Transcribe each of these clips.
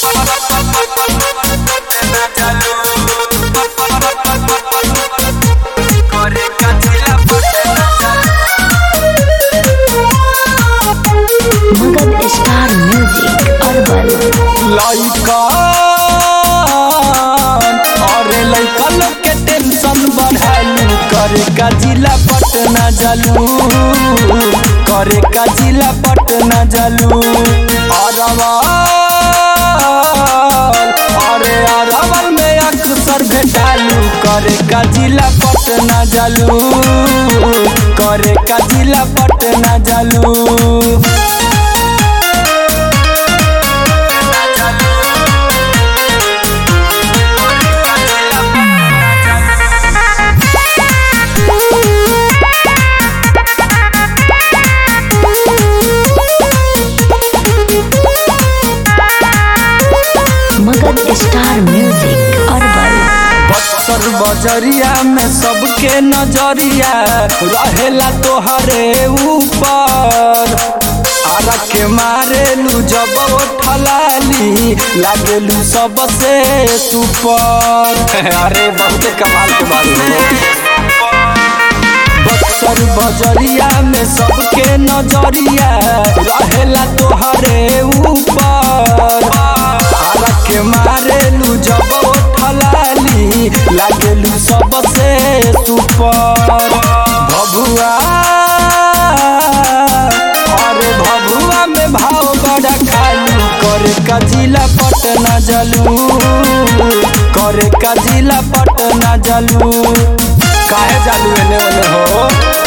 Magadh star music urban लइका अरे लइका लोग के टेंशन बढ़ालू करे का जिला पटना जालू करे का जिला पटना जालू अरवल अरे अरवल में अक्सर भेटालू करे का जिला पटना जालू करे का जिला पटना जालू Magadh star music urban Buxar बजरिया में सबके नजरिया रहेला तोहरे ऊपर आरा के मारेलू जब ठलाली लागेलू सबसे सुपर अरे बहुत कमाल के बात बक्सर बजरिया में सबके नजरिया रहेला तोहरे ऊपर आरा के मारेलू जब ठलाली लागेलू सबसे सुपर भभुआ अरे भभुआ में भाव बड़ा खालू करे का जिला पटना जलू करे का जिला पटना जलू काहे जालू एने ओने हो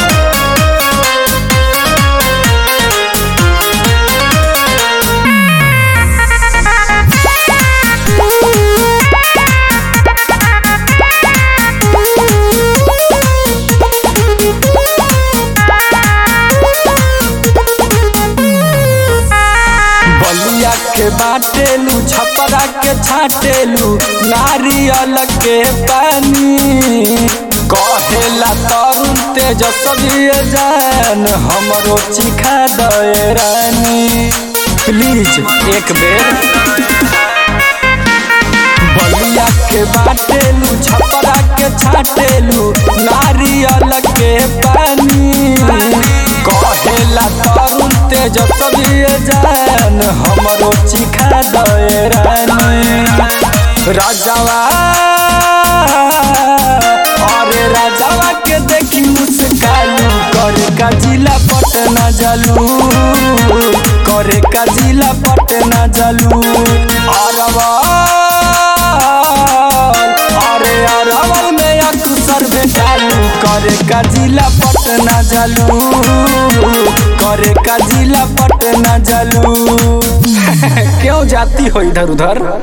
बलिया के बाटेलू छपरा के छाटेलू नारियल के पानी कहेला तरुण तेजस्वी जान हमरो चिखा दे रानी प्लीज एक बेर बलिया के बाटेलू छपरा के छाटेलू नारियल के पानी कहेला तरुण तेजस्वी जान हमरो चिखा दे रानी राजावा अरे राजावा के देखी मुस्कालू करे का जिला पटना जलू करे का जिला पटना जलू अरवल अरे अरवल में अक्सर भेटालू करे का जिला पटना जलू करे का जिला पटना जलू क्यों जाती हो इधर उधर